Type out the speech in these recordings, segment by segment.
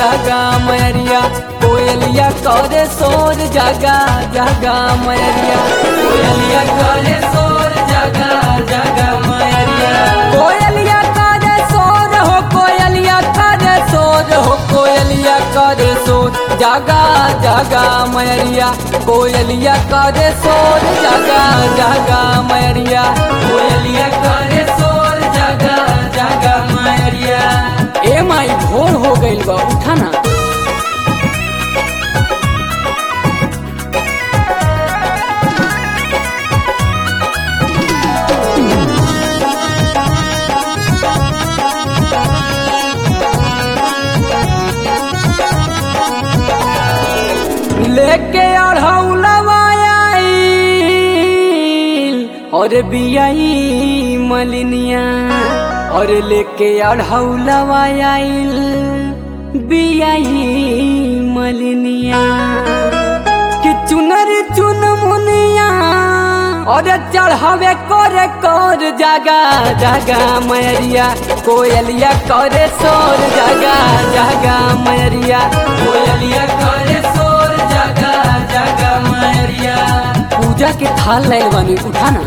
जागा मैरिया कोयलिया करे सोर जागा जागा मैरिया कोयलिया करे सोर जागा जागा मैरिया कोयलिया करे सोर हो कोयलिया करे सोर हो कोयलिया करे सोर जागा जागा मैरिया कोयलिया करे सोर जागा जागा मैरिया कोयलिया करे सोर जागा जागा मैरिया ए माई भोर हो गइल बा उठा ना लेके अढ़ौलवा आइल और बियाई मलिनिया और लेके अढ़ौलवा आइल बियाई मलिनिया कि चुनर चुन मुनिया और चढ़ावे करे कर जागा जागा मैरिया कोयलिया करे सोर जागा जागा मैरिया कोयलिया करे सोर जागा जागा मैरिया पूजा के थाल लाइल बानी उठाना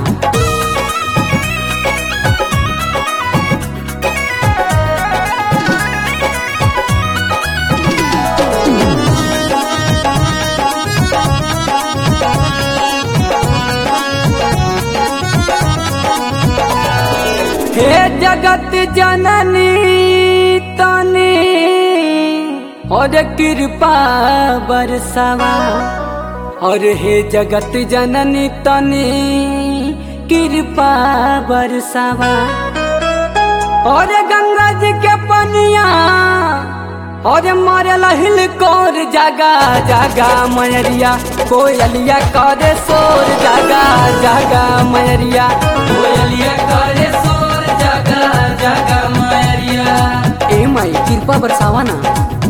हे जगत जननी तने और कृपा बरसवा और हे जगत जननी तने कृपा बरसवा और गंगा जी के पनिया और मरल हिल कोर जागा जागा मैरिया कोयलिया करे सोर जागा जागा मैरिया कोयलिया करे सोर जागा जागा मैरिया ए माई कृपा बरसावा ना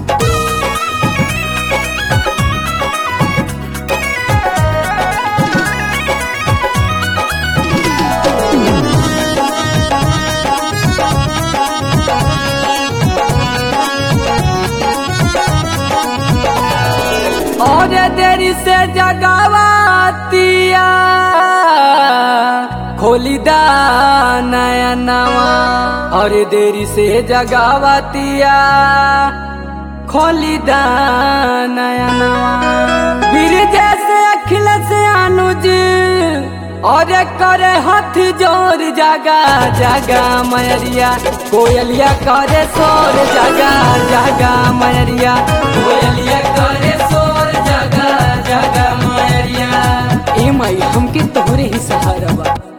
और देरी से जगावतिया खोली दा नया नवा और देरी से जगावतिया खोली दा नया नवा फिर जैसे अखिल से अनुज और करे हाथ जोर जागा जागा मैरिया कोयलिया करे सोर जागा जागा मैरिया कोयलिया करे सोर जागा जागा मैरिया ए माई हमके तोहरे ही सहारा बा